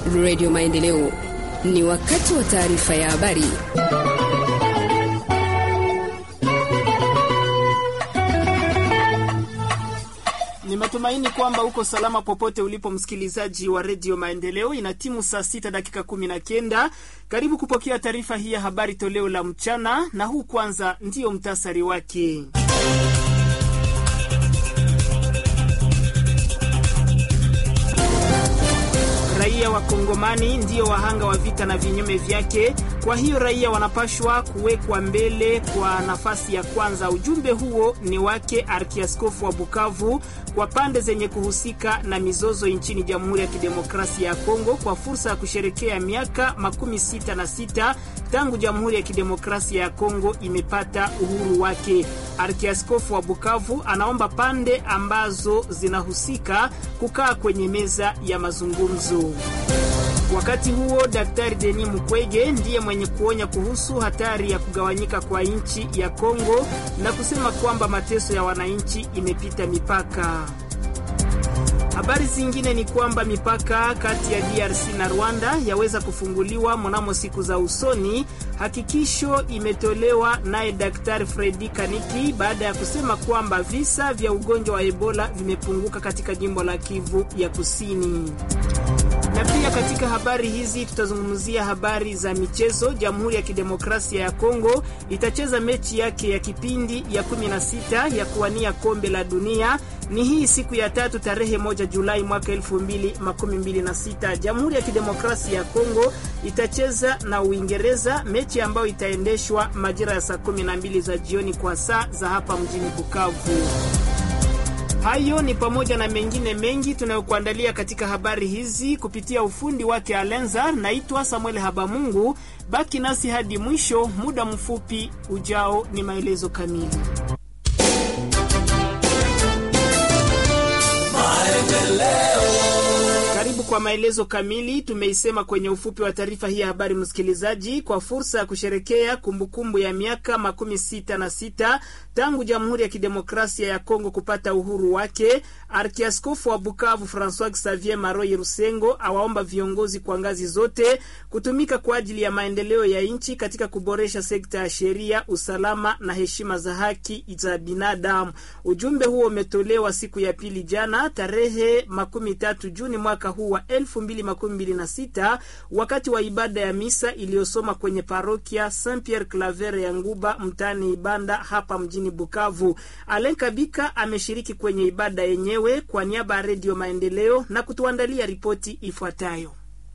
Radio Maendeleo, ni wakati wa taarifa ya habari. Ni matumaini kwamba uko salama popote ulipo, msikilizaji wa redio Maendeleo. Ina timu saa sita dakika kumi na kenda. Karibu kupokea taarifa hii ya habari toleo la mchana, na huu kwanza ndiyo mtasari wake. Raia wa Kongomani ndiyo wahanga wa vita na vinyume vyake. Kwa hiyo raia wanapashwa kuwekwa mbele kwa nafasi ya kwanza. Ujumbe huo ni wake Arkiaskofu wa Bukavu kwa pande zenye kuhusika na mizozo nchini Jamhuri ya Kidemokrasia ya Kongo kwa fursa ya kusherekea miaka makumi sita na sita tangu Jamhuri ya Kidemokrasia ya Kongo imepata uhuru wake. Arkiaskofu wa Bukavu anaomba pande ambazo zinahusika kukaa kwenye meza ya mazungumzo. Wakati huo Daktari Denis Mukwege ndiye mwenye kuonya kuhusu hatari ya kugawanyika kwa nchi ya Kongo na kusema kwamba mateso ya wananchi imepita mipaka. Habari zingine ni kwamba mipaka kati ya DRC na Rwanda yaweza kufunguliwa mnamo siku za usoni. Hakikisho imetolewa naye Daktari Fredi Kaniki baada ya kusema kwamba visa vya ugonjwa wa Ebola vimepunguka katika jimbo la Kivu ya Kusini na pia katika habari hizi tutazungumzia habari za michezo. Jamhuri ya Kidemokrasia ya Kongo itacheza mechi yake ya kipindi ya 16 ya kuwania kombe la dunia. Ni hii siku ya tatu tarehe moja Julai mwaka 2026. Jamhuri ya Kidemokrasia ya Kongo itacheza na Uingereza, mechi ambayo itaendeshwa majira ya saa 12 za jioni kwa saa za hapa mjini Bukavu. Hayo ni pamoja na mengine mengi tunayokuandalia katika habari hizi kupitia ufundi wake Alenzar. Naitwa Samuel Habamungu, baki nasi hadi mwisho. Muda mfupi ujao ni maelezo kamili. Karibu kwa maelezo kamili. Tumeisema kwenye ufupi wa taarifa hii ya habari, msikilizaji, kwa fursa ya kusherekea kumbukumbu ya miaka makumi sita na sita tangu Jamhuri ya Kidemokrasia ya Kongo kupata uhuru wake, Arkiaskofu wa Bukavu Francois Xavier Maroyi Rusengo awaomba viongozi kwa ngazi zote kutumika kwa ajili ya maendeleo ya nchi katika kuboresha sekta ya sheria, usalama na heshima za haki za binadamu. Ujumbe huo umetolewa siku ya pili jana tarehe makumi tatu Juni mwaka huu wa elfu mbili makumi mbili na sita wakati wa ibada ya misa iliyosoma kwenye parokia Saint Pierre Claver ya Nguba mtaani Ibanda hapa mjini Bukavu. Alen Kabika ameshiriki kwenye ibada yenyewe kwa niaba ya Redio Maendeleo na kutuandalia ripoti ifuatayo.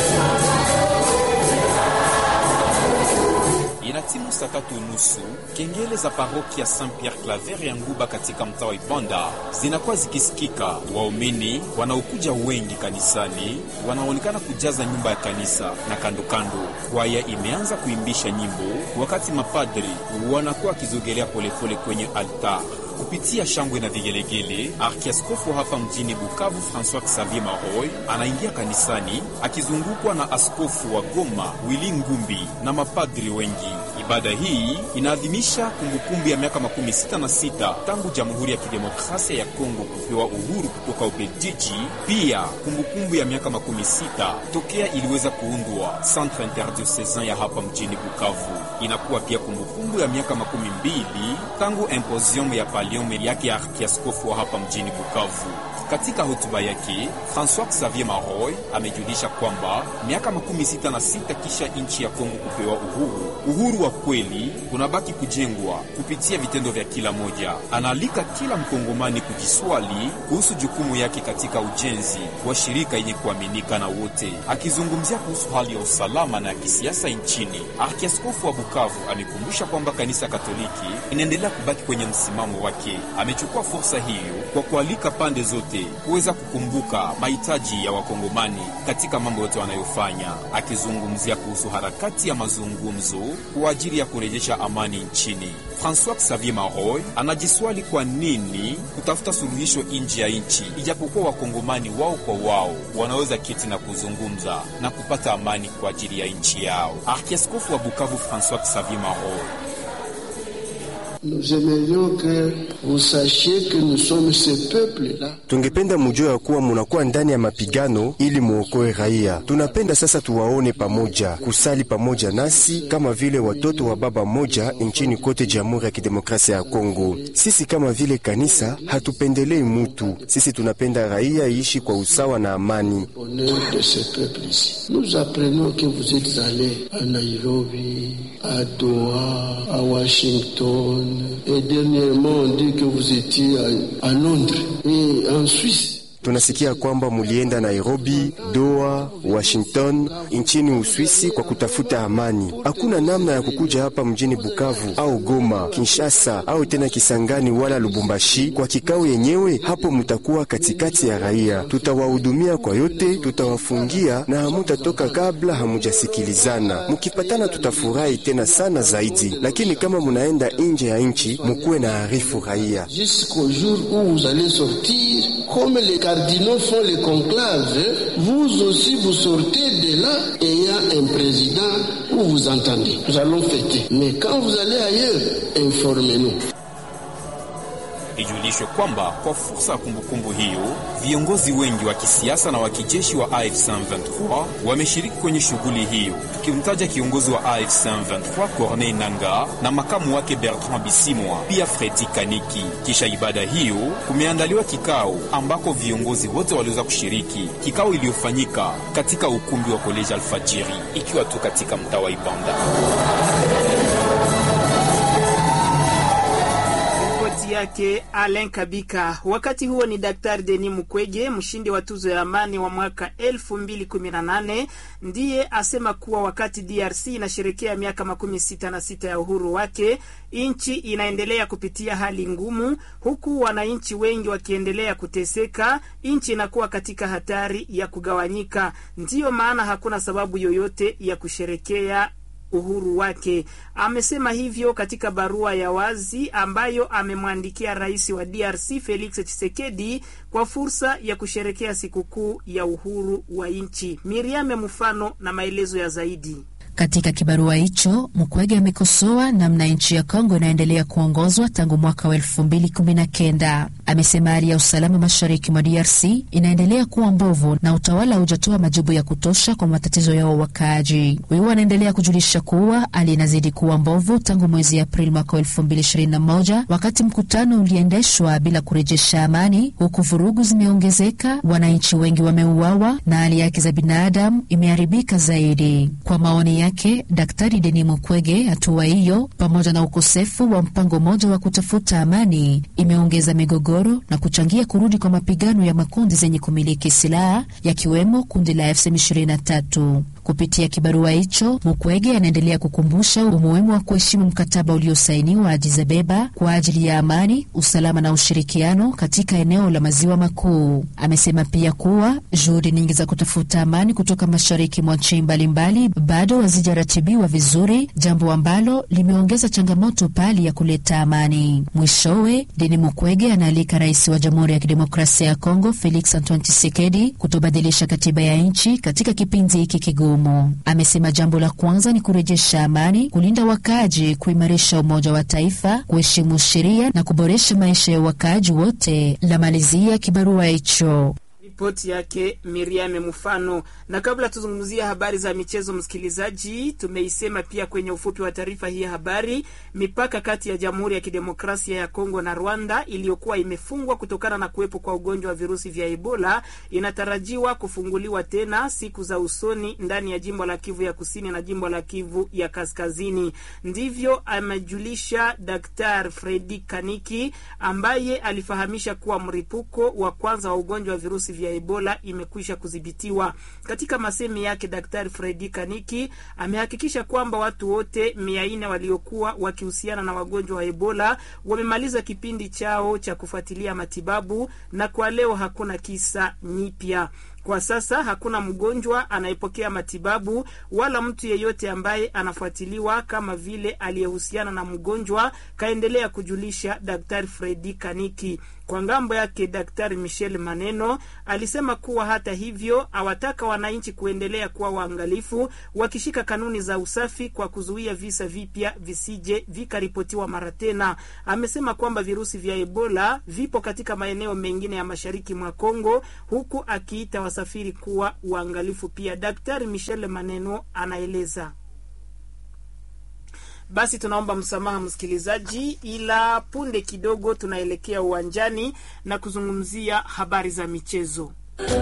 Inatimu saa tatu nusu kengele za parokia Saint Pierre Claver ya Nguba katika mtaa wa Ibanda zinakuwa zikisikika. Waumini wanaokuja wengi kanisani wanaonekana kujaza nyumba ya kanisa na kando kando. Kwaya imeanza kuimbisha nyimbo, wakati mapadri wanakuwa wakizogelea polepole kwenye altar kupitia shangwe na vigelegele. Arkiaskofu hapa mjini Bukavu Francois Xavier Maroy anaingia kanisani akizungukwa na askofu wa Goma Willy Ngumbi na mapadri wengi. Ibada hii inaadhimisha kumbukumbu ya miaka makumi sita na sita tangu Jamhuri ya Kidemokrasia ya Kongo kupewa uhuru kutoka Ubelgiji, pia kumbukumbu ya miaka makumi sita tokea iliweza kuundwa Centre Interdiocesan ya hapa mjini Bukavu. Inakuwa pia kumbukumbu ya miaka makumi mbili tangu imposium ya paliome yake ya arkiaskofu wa hapa mjini Bukavu. Katika hotuba yake Francois Xavier Maroy amejulisha kwamba miaka makumi sita na sita kisha nchi ya Kongo kupewa uhuru, uhuru wa kweli unabaki kujengwa kupitia vitendo vya kila moja. Anaalika kila mkongomani kujiswali kuhusu jukumu yake katika ujenzi wa shirika yenye kuaminika na wote. Akizungumzia kuhusu hali ya usalama na ya kisiasa nchini, arkiaskofu wa Bukavu amekumbusha kwamba kanisa Katoliki inaendelea kubaki kwenye msimamo wake. Amechukua fursa hiyo kwa kualika pande zote kuweza kukumbuka mahitaji ya wakongomani katika mambo yote wanayofanya, akizungumzia kuhusu harakati ya mazungumzo kwa ajili ya kurejesha amani nchini. Francois Xavier Maroy anajiswali kwa nini kutafuta suluhisho nje ya nchi, ijapokuwa wakongomani wao kwa wao wanaweza keti na kuzungumza na kupata amani kwa ajili ya nchi yao. Arkiaskofu wa Bukavu Francois Xavier Maroy Nous aimerions que vous sachiez que nous sommes ce peuple-là. Tungependa mujue ya kuwa munakuwa ndani ya mapigano ili muokoe raia. Tunapenda sasa tuwaone pamoja, kusali pamoja nasi kama vile watoto wa baba moja nchini kote Jamhuri ya Kidemokrasia ya Kongo. Sisi kama vile kanisa hatupendelei mutu, sisi tunapenda raia iishi kwa usawa na amani. Honneur de ce peuple ici. Nous apprenons que vous êtes allés à Nairobi, à Doha, à Washington, et dernièrement on dit que vous étiez à, à Londres et en Suisse. Tunasikia kwamba mulienda Nairobi, Doha, Washington nchini Uswisi kwa kutafuta amani. Hakuna namna ya kukuja hapa mjini Bukavu au Goma, Kinshasa au tena Kisangani wala Lubumbashi kwa kikao yenyewe. Hapo mutakuwa katikati ya raia, tutawahudumia kwa yote, tutawafungia na hamutatoka kabla hamujasikilizana. Mukipatana tutafurahi tena sana zaidi, lakini kama munaenda nje ya nchi mukuwe na arifu raia. Jusqu'au jour où vous allez sortir, comme les cardinaux font les conclaves, vous aussi vous sortez de là ayant un président où vous entendez. Nous allons fêter. Mais quand vous allez ailleurs, informez-nous. Ijulishwe kwamba kwa fursa ya kumbukumbu hiyo, viongozi wengi wa kisiasa na wa kijeshi wa AFC M23 wameshiriki kwenye shughuli hiyo, tukimtaja kiongozi wa AFC M23 Corneille Nangaa na makamu wake Bertrand Bisimwa, pia Fredi Kaniki. Kisha ibada hiyo, kumeandaliwa kikao ambako viongozi wote waliweza kushiriki, kikao iliyofanyika katika ukumbi wa Koleji Alfajiri, ikiwa tu katika mtaa wa Ibanda. yake Alain Kabika. Wakati huo ni Daktari Denis Mukwege, mshindi wa tuzo ya amani wa mwaka 2018 ndiye asema kuwa wakati DRC inasherekea miaka makumi sita na sita ya uhuru wake, nchi inaendelea kupitia hali ngumu, huku wananchi wengi wakiendelea kuteseka. Nchi inakuwa katika hatari ya kugawanyika. Ndiyo maana hakuna sababu yoyote ya kusherekea uhuru wake. Amesema hivyo katika barua ya wazi ambayo amemwandikia rais wa DRC Felix Tshisekedi kwa fursa ya kusherekea sikukuu ya uhuru wa nchi. Miriame Mfano na maelezo ya zaidi. Katika kibarua hicho Mukwege amekosoa namna nchi ya Kongo inaendelea kuongozwa tangu mwaka wa elfu mbili kumi na kenda. Amesema hali ya usalama mashariki mwa DRC inaendelea kuwa mbovu na utawala haujatoa majibu ya kutosha kwa matatizo yao wakaaji. Huyu anaendelea kujulisha kuwa hali inazidi kuwa mbovu tangu mwezi Aprili mwaka wa elfu mbili ishirini na moja wakati mkutano uliendeshwa bila kurejesha amani, huku vurugu zimeongezeka, wananchi wengi wameuawa na hali yake za binadamu imeharibika zaidi. Kwa maoni yake Daktari Denis Mukwege, hatua hiyo pamoja na ukosefu wa mpango mmoja wa kutafuta amani imeongeza migogoro na kuchangia kurudi kwa mapigano ya makundi zenye kumiliki silaha yakiwemo kundi la M23. Kupitia kibarua hicho, Mukwege anaendelea kukumbusha umuhimu wa kuheshimu mkataba uliosainiwa Addis Abeba kwa ajili ya amani, usalama na ushirikiano katika eneo la maziwa makuu. Amesema pia kuwa juhudi nyingi za kutafuta amani kutoka mashariki mwa nchi mbalimbali bado hazijaratibiwa vizuri, jambo ambalo limeongeza changamoto pali ya kuleta amani. Mwishowe, Deni Mukwege anaalika rais wa Jamhuri ya Kidemokrasia ya Kongo Felix Antoine Tshisekedi kutobadilisha katiba ya nchi katika kipindi hiki kigumu. Amesema jambo la kwanza ni kurejesha amani, kulinda wakaaji, kuimarisha umoja wa taifa, kuheshimu sheria na kuboresha maisha ya wakaaji wote. La malizia kibarua hicho. Ripoti yake Miriame Mfano. Na kabla tuzungumzia habari za michezo, msikilizaji, tumeisema pia kwenye ufupi wa taarifa hii ya habari, mipaka kati ya Jamhuri ya Kidemokrasia ya Kongo na Rwanda iliyokuwa imefungwa kutokana na kuwepo kwa ugonjwa wa virusi vya Ebola inatarajiwa kufunguliwa tena siku za usoni ndani ya jimbo la Kivu ya Kusini na jimbo la Kivu ya Kaskazini. Ndivyo amejulisha Daktari Fredi Kaniki ambaye alifahamisha kuwa mripuko wa kwanza wa ugonjwa wa virusi vya Ebola imekwisha kudhibitiwa. Katika masemi yake, Daktari Fredi Kaniki amehakikisha kwamba watu wote mia nne waliokuwa wakihusiana na wagonjwa wa Ebola wamemaliza kipindi chao cha kufuatilia matibabu na kwa leo hakuna kisa nyipya. Kwa sasa hakuna mgonjwa anayepokea matibabu wala mtu yeyote ambaye anafuatiliwa kama vile aliyehusiana na mgonjwa, kaendelea kujulisha Daktari Fredi Kaniki. Kwa ngambo yake, Daktari Michel Maneno alisema kuwa hata hivyo awataka wananchi kuendelea kuwa waangalifu, wakishika kanuni za usafi kwa kuzuia visa vipya visije vikaripotiwa mara tena. Amesema kwamba virusi vya Ebola vipo katika maeneo mengine ya mashariki mwa Kongo, huku akiita wasafiri kuwa uangalifu pia. Daktari Michel Maneno anaeleza. Basi tunaomba msamaha msikilizaji, ila punde kidogo tunaelekea uwanjani na kuzungumzia habari za michezo.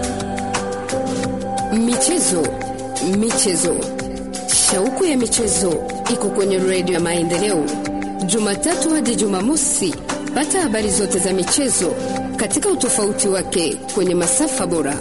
Michezo, michezo, shauku ya michezo iko kwenye redio ya Maendeleo, Jumatatu hadi Jumamosi. Pata habari zote za michezo katika utofauti wake kwenye masafa bora.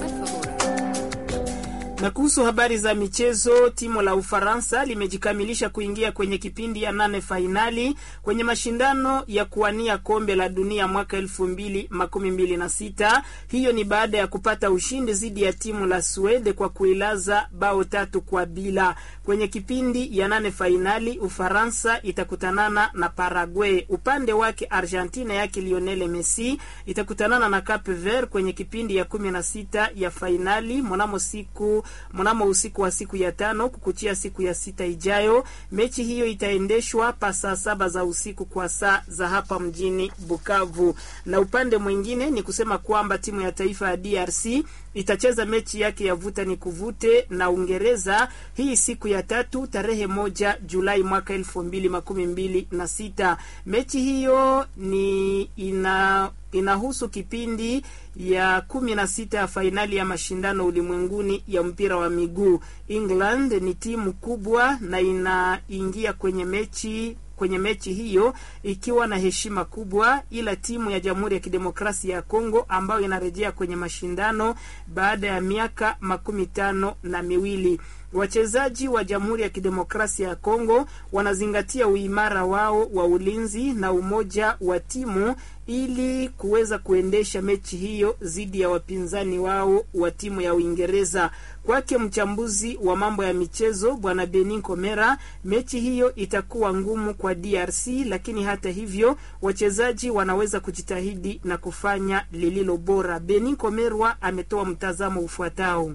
Na kuhusu habari za michezo, timu la Ufaransa limejikamilisha kuingia kwenye kipindi ya nane fainali kwenye mashindano ya kuwania kombe la dunia mwaka elfu mbili makumi mbili na sita. Hiyo ni baada ya kupata ushindi dhidi ya timu la Swede kwa kuilaza bao tatu kwa bila. Kwenye kipindi ya nane fainali, Ufaransa itakutanana na Paraguay. Upande wake Argentina yake Lionel Messi itakutanana na Cape Verde kwenye kipindi ya kumi na sita ya fainali mnamo siku mnamo usiku wa siku ya tano kukuchia siku ya sita ijayo. Mechi hiyo itaendeshwa pa saa saba za usiku kwa saa za hapa mjini Bukavu. Na upande mwingine ni kusema kwamba timu ya taifa ya DRC itacheza mechi yake ya vuta ni kuvute na Uingereza hii siku ya tatu tarehe moja Julai mwaka elfu mbili makumi mbili na sita. Mechi hiyo ni ina inahusu kipindi ya kumi na sita ya fainali ya mashindano ulimwenguni ya mpira wa miguu. England ni timu kubwa na inaingia kwenye mechi kwenye mechi hiyo ikiwa na heshima kubwa, ila timu ya Jamhuri ya Kidemokrasia ya Kongo ambayo inarejea kwenye mashindano baada ya miaka makumi tano na miwili. Wachezaji wa Jamhuri ya Kidemokrasia ya Kongo wanazingatia uimara wao wa ulinzi na umoja wa timu ili kuweza kuendesha mechi hiyo dhidi ya wapinzani wao wa timu ya Uingereza. Kwake mchambuzi wa mambo ya michezo Bwana Benin Komera, mechi hiyo itakuwa ngumu kwa DRC, lakini hata hivyo wachezaji wanaweza kujitahidi na kufanya lililo bora. Benin Komerwa ametoa mtazamo ufuatao.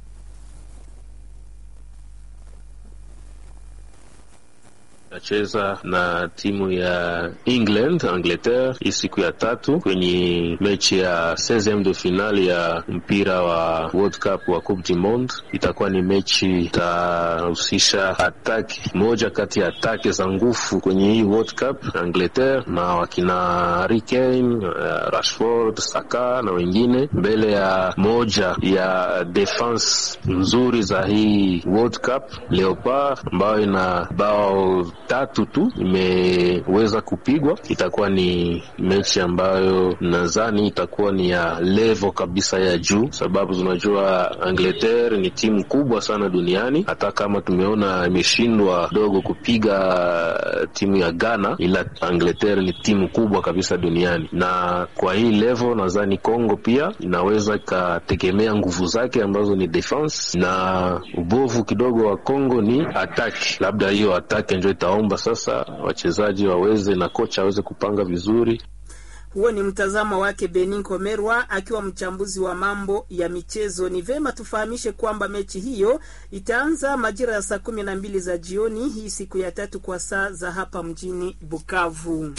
nacheza na timu ya England Angleterre hii siku ya tatu kwenye mechi ya 16 de finale ya mpira wa World Cup wa Coupe du Monde. Itakuwa ni mechi itahusisha ataki moja kati ya atake za nguvu kwenye hii World Cup, Angleterre na wakina Harry Kane, uh, Rashford, Saka na wengine, mbele ya moja ya defense nzuri za hii World Cup Leopard ambayo ina bao tatu tu imeweza kupigwa. Itakuwa ni mechi ambayo nadhani itakuwa ni ya level kabisa ya juu, sababu tunajua Angleterre ni timu kubwa sana duniani. Hata kama tumeona imeshindwa dogo kupiga timu ya Ghana, ila Angleterre ni timu kubwa kabisa duniani, na kwa hii level nadhani Kongo pia inaweza ikategemea nguvu zake ambazo ni defense, na ubovu kidogo wa Kongo ni attack. Labda hiyo attack ndio itaomba sasa wachezaji waweze na kocha aweze kupanga vizuri. Huo ni mtazamo wake Benin Komerwa akiwa mchambuzi wa mambo ya michezo. Ni vema tufahamishe kwamba mechi hiyo itaanza majira ya saa kumi na mbili za jioni hii siku ya tatu kwa saa za hapa mjini Bukavu.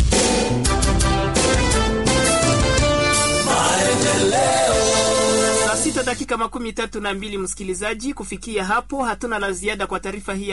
Saa sita dakika makumi tatu na mbili msikilizaji, kufikia hapo hatuna la ziada kwa taarifa hii.